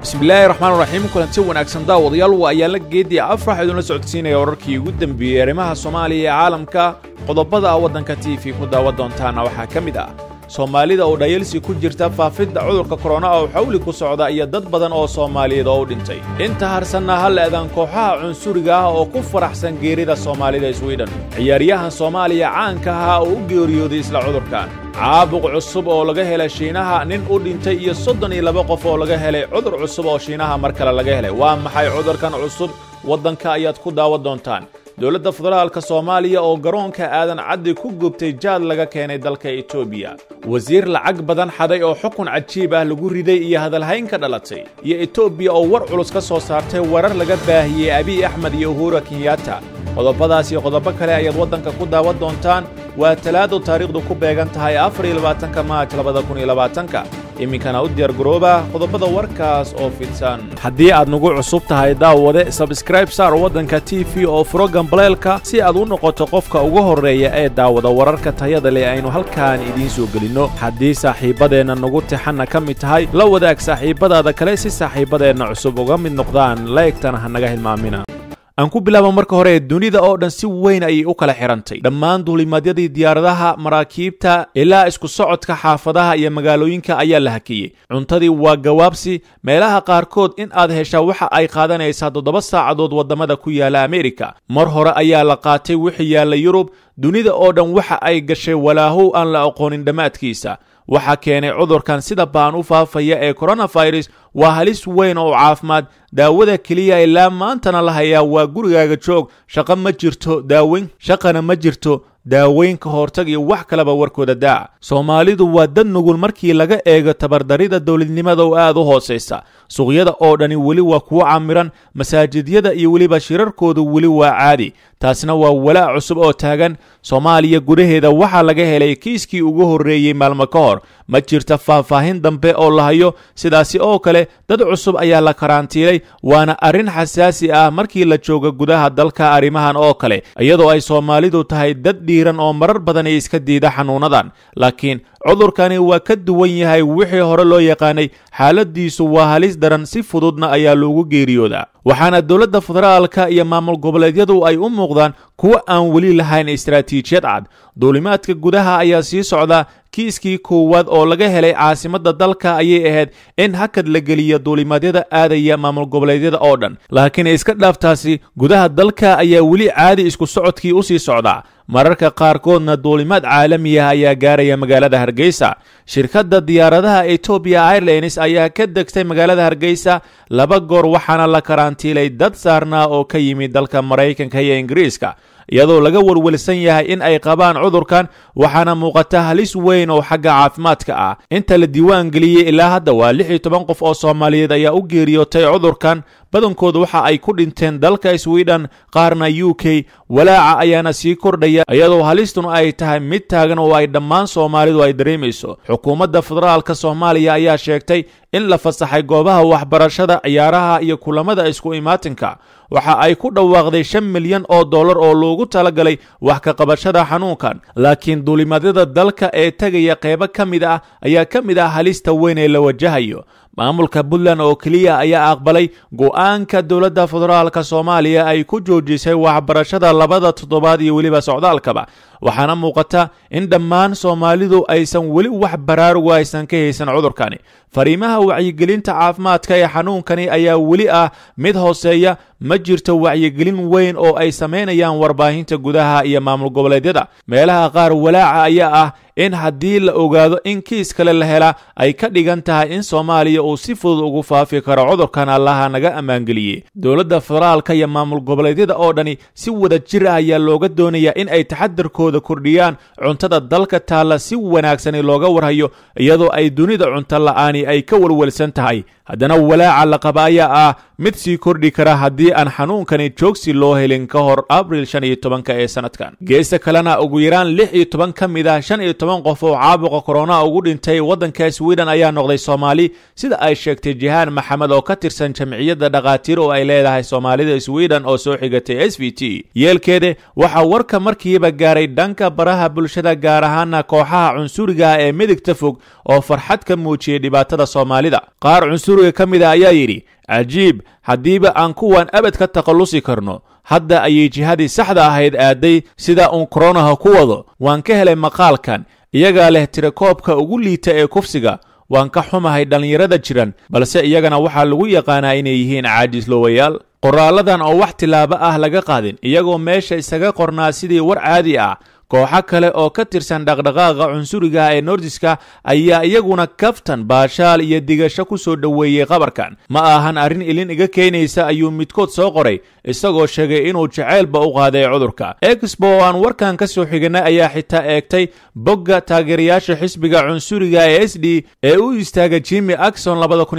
bismillaahi raxmaan raxiim kulanti wanaagsan daawadayaal waa ayaala geedii afrax idinla socodsiinaya wararkii ugu dembeeyey arrimaha soomaaliya ee caalamka qodobada waddanka t v ku daawa doontaana waxaa ka mid ah soomaalida oo dhayalsi ku jirta faafidda cudurka korona oo xawli ku socda iyo dad badan oo soomaaliyeed oo u dhintay inta harsanna hal eedan kooxaha cunsuriga ah oo ku faraxsan geerida soomaalida swidhen ciyaaryahan soomaaliya caanka ahaa oo u geeriyooday isla cudurkan caabuq cusub oo laga helay shiinaha nin u dhintay iyo soddon iyo laba qof oo laga helay cudur cusub oo shiinaha mar kale laga helay waa maxay cudurkan cusub waddanka ayaad ku daawa doontaan dowladda federaalka soomaaliya oo garoonka aadan caddi ku gubtay jaad laga keenay dalka etoobiya wasiir lacag badan xaday oo xukun cajiib ah lagu riday iyo hadalhayn ka dhalatay iyo etoobiya oo war culus ka soo saartay warar laga baahiyey abiy axmed iyo uhura kenyatta qodobadaas iyo qodobo kale ayaad waddanka ku daawa doontaan waa talaado taariikhdu ku beegan tahay afar iyo labaatanka maaj labada kun iyo labaatanka iminkana u diyaar garooba qodobada warkaas oo fidsan haddii aad nagu cusub tahay daawade sabskraib saar waddanka t v oo furo gambaleelka si aad u noqoto qofka ugu horreeya ee daawada wararka tayada leh aynu halkaan idiin soo gelinno haddii saaxiibbadeenna nagu tixanna ka mid tahay la wadaag saaxiibbadaada kale si saaxiibbadeenna cusub uga mid noqdaan laegtana ha naga hilmaamina aan ku bilaaba marka hore dunida oo dhan si weyn ayay u kala xidhantay dhammaan duulimaadyadii diyaaradaha maraakiibta ilaa isku socodka xaafadaha iyo magaalooyinka ayaa la hakiyey cuntadii waa gawaabsi meelaha qaarkood in aad heshaa waxa ay qaadanaysaa toddoba saacadood waddamada ku yaala amerika mar hore ayaa la qaatay wixii yaalla yurub dunida oo dhan waxa ay gashay walaahow aan la aqoonin dhammaadkiisa waxaa keenay cudurkan sida baan u faafaya ee koronafirus waa halis weyn oo caafimaad daawada keliya ilaa maantana la hayaa waa gurigaaga joog shaqo ma jirto daaweyn shaqana ma jirto daaweyn ka hortag iyo wax kaleba warkooda daaca soomaalidu waa dad nugul markii laga eego tabardarida dowladnimada oo aad u hoosaysa suuqyada oo dhani weli waa kuwo camiran masaajidyada iyo weliba shirarkoodu weli waa caadi taasna waa walaac cusub oo taagan soomaaliya gudaheeda waxaa laga helay kiiskii ugu horreeyey maalmo ka hor ma jirta faahfaahin dambe oo la hayo sidaasi oo kale dad cusub ayaa la karantiilay waana arrin xasaasi ah markii la joogo gudaha dalka arrimahan oo kale iyadoo ay soomaalidu tahay dad dhiiran oo marar badan ay iska diida xanuunadan laakiin cudurkani waa ka duwan yahay wixii hore loo yaqaanay xaaladiisu waa halis daran si fududna ayaa loogu geeriyoodaa waxaana dowladda federaalka iyo maamul goboleedyadu ay u muuqdaan kuwo aan weli lahayn istaraatiijiyad cad duulimaadka gudaha ayaa sii socda kiiskii koowaad oo laga helay caasimadda dalka ayay ahayd in hakad la geliya duulimaadyada aadaya maamul goboleedyada oo dhan laakiin iska dhaaftaasi gudaha dalka ayaa weli caadi isku socodkii u sii socdaa mararka qaarkoodna duulimaad caalami ah ayaa gaaraya magaalada hargeysa shirkadda diyaaradaha etoobiya airlines ayaa ka degtay magaalada hargeysa laba goor waxaana la karantiilay dad saarnaa oo ka yimid dalka maraykanka iyo ingiriiska iyadoo laga welwelsan yahay in ay qabaan cudurkan waxaana muuqata halis weyn oo xagga caafimaadka ah inta la diiwaan geliyey ilaa hadda waa lix iyo toban qof oo soomaaliyeed ayaa u geeriyootay cudurkan badankoodu waxa ay ku dhinteen dalka swidhen qaarna u k walaaca ayaana sii kordhaya iyadoo halistun ay tahay mid taagan oo ay dhammaan soomaalidu ay dareemayso xukuumadda federaalka soomaaliya ayaa sheegtay in la fasaxay goobaha waxbarashada ciyaaraha iyo kulamada isku imaatinka waxa ay ku dhawaaqday shan milyan oo dollar oo loogu talagalay wax ka qabashada xanuunkan laakiin duulimaadyada dalka ee tegaya qeybo ka mid ah ayaa ka mid ah halista weyn ee la wajahayo maamulka puntland oo keliya ayaa aqbalay go'aanka dowladda federaalka soomaaliya ay ku joojisay waxbarashada labada toddobaad iyo weliba socdaalkaba waxaana muuqata in dhammaan soomaalidu aysan weli wax baraaruga aysan ka haysan cudurkani fariimaha wacyigelinta caafimaadka ee xanuunkani ayaa weli ah mid hooseeya ma jirto wacyigelin weyn oo ay samaynayaan warbaahinta gudaha iyo maamul goboleedyada meelaha qaar walaaca ayaa ah in haddii la ogaado in kiis kale la helaa ay ka dhigan tahay in soomaaliya uu si fudud ugu faafi karo cudurkan allaha naga ammaangeliyey dowladda federaalka iyo maamul goboleedyada oo dhani si wada jir ah ayaa looga doonayaa in ay taxadarkooda kordhiyaan cuntada dalka taalla si wanaagsani looga warhayo iyadoo ay dunida cunto la'aani ay ka welwelsan tahay haddana walaaca la qaba ayaa ah mid sii kordhi kara haddii aan xanuunkani joogsi loo helin ka hor abril shan iyo tobanka ee sanadkan geesta kalena ugu yaraan lix iyo toban ka mid ah shan iyo toban qof oo caabuqa korona ugu dhintay waddanka sweden ayaa noqday soomaali sida ay sheegtay jihaan maxamed oo ka tirsan jamciyadda dhakhaatiir oo ay leedahay soomaalida sweden oo soo xigatay s v t yeelkeede waxaa warka markiiba gaaray dhanka baraha bulshada gaar ahaana kooxaha cunsuriga ee midigta fog oo farxad ka muujiyey dhibaatada dhibaatada soomaalida qaar cunsuriga ka mid a ayaa yidhi cajiib haddiiba aan kuwan abad ka takhallusi karno hadda ayay jihadii saxda ahayd aaday sida uun koronaha ku wado waan ka helay maqaalkan iyagaa leh tirakoobka ugu liita ee kufsiga waan ka xumahay dhallinyarada jiran balse iyagana waxaa lagu yaqaanaa inay yihiin caajislowayaal qoraaladan oo wax tilaabo ah laga qaadin iyagoo meesha isaga qornaa sidii war caadi ah kooxo kale oo ka tirsan dhaqdhaqaaqa cunsuriga ee nordiska ayaa iyaguna kaftan baashaal iyo digasho ku soo dhoweeyey qabarkan ma ahan arrin ilin iga keenaysa ayuu midkood soo qoray isagoo sheegay inuu jaceylba u qaaday cudurka exbo oo aan warkan ka soo xiganay ayaa xitaa eegtay bogga taageerayaasha xisbiga cunsuriga ee s d ee u istaaga jimi akson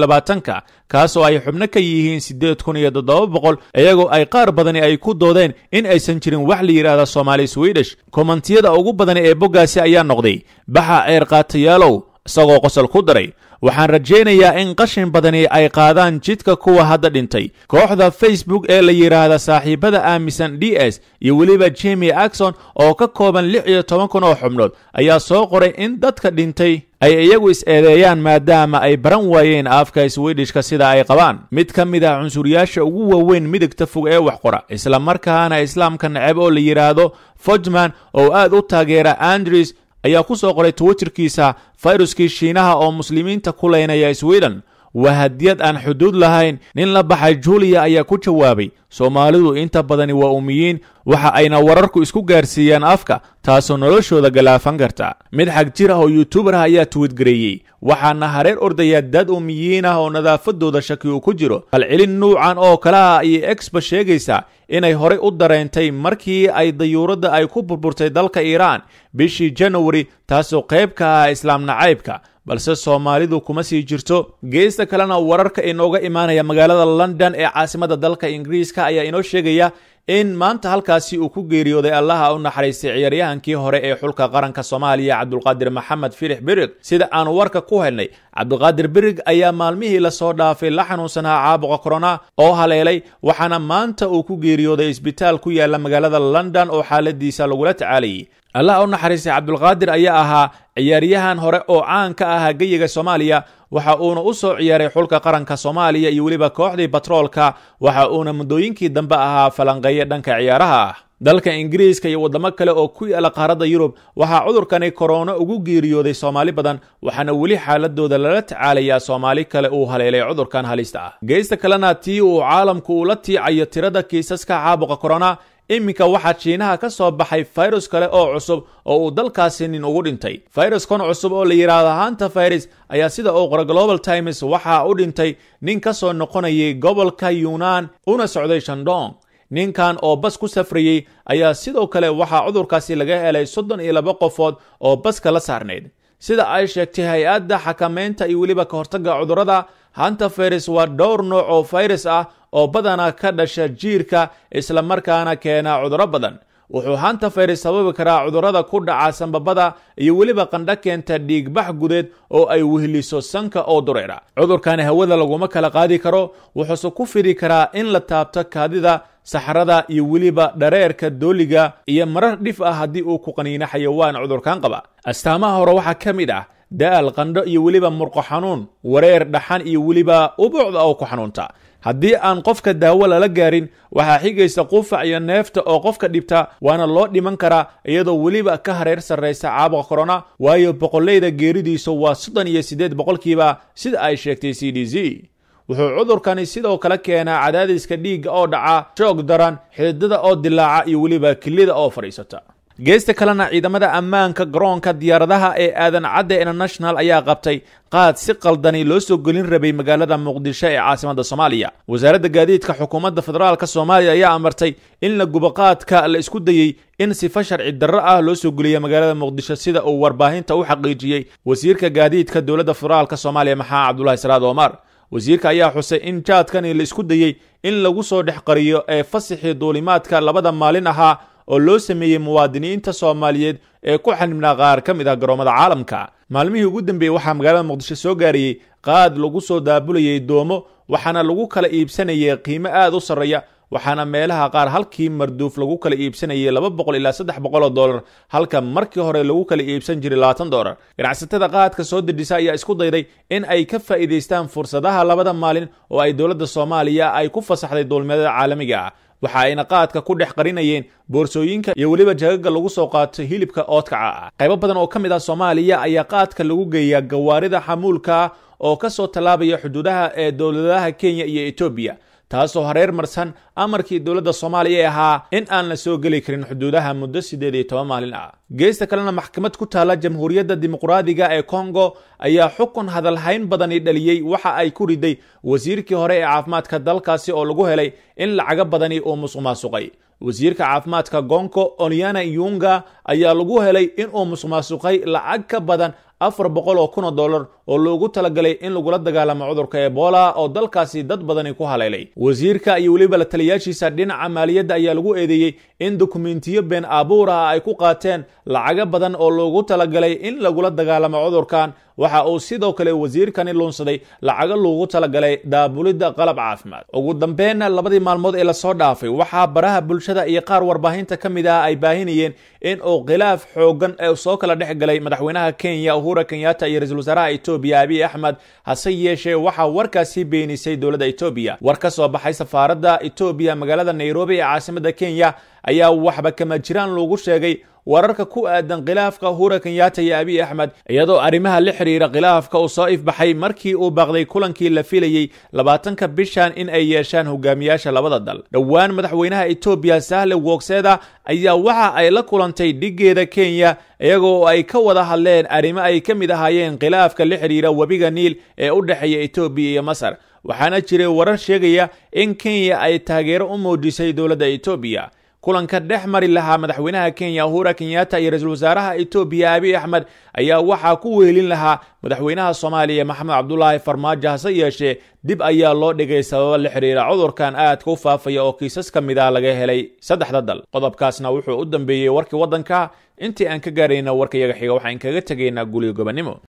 ka kaasoo ay xubno ka yihiin siddeed kun iyo toddoba boqol iyagoo ay qaar badani ay ku doodeen in aysan jirin wax la yidhaahda soomaali swidish komantiyada ugu badan ee boggaasi ayaa noqday baxa ceer qaatayaalow isagoo qosol ku daray waxaan rajaynayaa in qashin badani ay qaadaan jidka kuwa hadda dhintay kooxda facebook ee la yidhaahda saaxiibada aaminsan d s iyo weliba jimi akson oo ka kooban lix iyo toban kun oo xubnood ayaa soo qoray in dadka dhintay ay iyagu is-eedeeyaan maadaama ay baran waayeen afka swidishka sida ay qabaan mid ka mid ah cunsuriyaasha ugu waaweyn midigta fog ee wax qora isla markaana islaamka neceb oo la yidhaahdo fojman oo aad u taageera andrews ayaa ku soo qoray twitterkiisa fayruskii shiinaha oo muslimiinta ku leynaya sweden waa hadiyad aan xuduud lahayn nin la baxay juliya ayaa ku jawaabay soomaalidu inta badani waa umiyiin waxa ayna wararku isku gaarsiiyaan afka taasoo noloshooda galaafan karta mid xag jir ah oo yuutubar ah ayaa tuwidgareeyey waxaana hareer ordaya dad umiyiin ah oo nadaafadooda shaki uu ku jiro halcelin nuucan oo kale ah ayay exba sheegaysaa inay horey u dareentay markii ay dayuuradda ay ku burburtay dalka iiraan bishii janawari taasoo qayb ka ah islaam nacaybka balse soomaalidu kuma sii jirto geesta kalena wararka inooga imaanaya magaalada london ee caasimada dalka ingiriiska ayaa inoo sheegaya in maanta halkaasi uu ku geeriyooday allaha u naxariistay ciyaaryahankii hore ee xulka qaranka soomaaliya cabdulqaadir maxamed firix birig sida aan warka ku helnay cabdulqaadir birig ayaa maalmihii lasoo dhaafay la xanuunsanaa caabuqa korona oo haleelay waxaana maanta uu ku geeriyooday isbitaal ku yaala magaalada london oo xaaladiisa lagula tacaalayay allah u naxariistay cabdulqaadir ayaa ahaa ciyaaryahan hore oo caan ka ahaa geyiga soomaaliya waxa uuna u soo ciyaaray xulka qaranka soomaaliya iyo weliba kooxdii batroolka waxa uuna muddooyinkii dambe ahaa falanqeeye dhanka ciyaaraha ah dalka ingiriiska iyo waddamo kale oo ku yaala qaaradda yurub waxaa cudurkani korona ugu geeriyooday soomaali badan waxaana weli xaaladooda lala tacaalayaa soomaali kale uu haleelay cudurkan halista ah geesta kalena tii uu caalamku ula tiicayo tirada kiisaska caabuqa korona iminka waxaa jiinaha ka soo baxay fayrus kale oo cusub oo uu dalkaasi nin ugu dhintay fayruskan cusub oo la yidhaahdo hanta fayrus ayaa sida uu qora global times waxaa u dhintay nin ka soo noqonayay gobolka yuunaan una socday shandong ninkan oo bas ku safrayey ayaa sidoo kale waxaa cudurkaasi laga helay soddon iyo laba qofood oo baska la saarnayd sida ay sheegtay hay-adda xakamaynta iyo weliba ka hortagga cudurrada hanta fayrus waa dhowr nooc oo fayrus ah oo badanaa ka dhasha jiirka isla markaana keena cudurro badan wuxuu hanta fayrus sababi karaa cudurrada ku dhaca sambabada iyo weliba qandho keenta dhiigbax gudeed oo ay wehliso sanka oo dureera cudurkani hawada laguma kala qaadi karo wuxuuse ku fidi karaa in la taabto kaadida saxrada iyo weliba dhareerka dooliga iyo marar dhif ah haddii uu ku qaniino xayawaan cudurkan qaba astaamaha hore waxaa ka mid ah da'al qandho iyo weliba murqo xanuun wareer dhaxan iyo weliba ubuucda oo ku xanuunta haddii aan qofka daawo lala gaarin waxaa xigaysa qufac iyo neefta oo qofka dhibta waana loo dhiman karaa iyadoo weliba ka hareer sarraysa caabuqa korona waayo boqollayda geeridiisu waa soddon iyo siddeed boqolkiiba sida ay sheegtay c d c wuxuu cudurkani sidoo kale keenaa cadaadiska dhiigga oo dhaca shoog daran xididada oo dilaaca iyo weliba kilida oo fadhiisata geesta kalena ciidamada ammaanka garoonka diyaaradaha ee aadan cadde international ayaa qabtay qaad si qaldani loo soo gelin rabay magaalada muqdisho ee caasimada soomaaliya wasaaradda gaadiidka xukuumadda federaalka soomaaliya ayaa amartay in la gubo qaadka la isku dayey in sifa sharci darro ah loo soo geliya magaalada muqdisho sida uu warbaahinta u xaqiijiyey wasiirka gaadiidka dowladda federaalka soomaaliya maxamed cabdulahi salaad omar wasiirka ayaa xusay in jaadkani la isku dayey in lagu soo dhex qariyo ee fasaxii duulimaadka labada maalin ahaa oo loo sameeyey muwaadiniinta soomaaliyeed ee ku xanibnaa qaar ka mid ah garoomada caalamka maalmihii ugu dambeeyey waxaa magaalada muqdisho soo gaarayey qaad lagu soo daabulayay doomo waxaana lagu kala iibsanayay qiimo aad u sarreeya waxaana meelaha qaar halkii marduuf lagu kala iibsanayay laba boqol ilaa saddex boqol oo dollar halka markii hore lagu kala iibsan jiray labaatan dollar ganacsatada qaadka soo dejisa ayaa isku dayday in ay ka faa'iidaystaan fursadaha labada maalin oo ay dowladda soomaaliya ay ku fasaxday duulmeedada caalamiga ah waxa ayna qaadka ku dhex qarinayeen boorsooyinka iyo weliba jagaga lagu soo qaato hilibka oodkaca ah qaybo badan oo ka mid ah soomaaliya ayaa qaadka lagu geeyaa gawaarida xamuulka oo ka soo tallaabaya xuduudaha ee dowladaha kenya iyo etoobiya taasoo hareer marsan amarkii dowladda soomaaliya ee ahaa in aan la soo geli karin xuduudaha muddo siddeed iyo toban maalin ah geesta kalena maxkamad ku taalla jamhuuriyadda dimuqraadiga ee kongo ayaa xukun hadalhayn badani dhaliyey waxa ay ku riday wasiirkii hore ee caafimaadka dalkaasi oo lagu helay in lacago badani uu musuq maasuqay wasiirka caafimaadka gonko oliana yunga ayaa lagu helay inuu musuq maasuqay lacag ka badan afar boqol oo kun oo dollar oo loogu talagalay in lagula dagaalamo cudurka ebola oo dalkaasi dad badani ku haleelay wasiirka iyo weliba la taliyaashiisa dhinaca maaliyadda ayaa lagu eedeeyey in dokumentiyo been aabuur ah ay ku qaateen lacago badan oo loogu talagalay in lagula dagaalamo cudurkan waxa uu sidoo kale wasiirkani luunsaday lacago loogu talagalay daabulidda qalab caafimaad ugu dambeenna labadii maalmood ee lasoo dhaafay waxaa baraha bulshada iyo qaar warbaahinta ka mid ah ay baahinayeen in uu khilaaf xoogan ee soo kala dhex galay madaxweynaha kenya uhura kenyatta iyo ra-iisul wasaaraha etoobiya abiy axmed hase yeeshee waxaa warkaasi beenisay dowladda etoobiya war ka soo baxay safaaradda etoobiya magaalada nairobi ee caasimadda kenya ayaa waxba kama jiraan loogu sheegay wararka ku aadan khilaafka uhura kenyatta iyo abiy axmed iyadoo arrimaha la xidhiira khilaafka uu soo ifbaxay markii uu baaqday kulankii la filayey labaatanka bishan in ay yeeshaan hogaamiyaasha labada dal dhowaan madaxweynaha etoobiya sahle wogseda ayaa waxa ay la kulantay dhigeeda kenya iyagoo ay ka wada hadleen arrimo ay ka mid ahaayeen khilaafka la xidhiira webiga niil ee u dhexeeya etoobiya iyo masar waxaana jiray warar sheegaya in kenya ay taageero u muujisay dowladda etoobiya kulanka dhex mari lahaa madaxweynaha kenya uhura kenyatta iyo ra-iisul wasaaraha etoobiya abiy axmed ayaa waxaa ku weelin lahaa madaxweynaha soomaaliya maxamed cabdulaahi farmaajo hase yeeshee dib ayaa loo dhigay sababa la xidhiira cudurkan aadka u faafaya oo kiisas ka mid ah laga helay saddexda dal qodobkaasna wuxuu u dambeeyey warkii waddanka intii aan ka gaarayna warkayaga xiga waxaan kaga tegaynaa gulyo gobannimo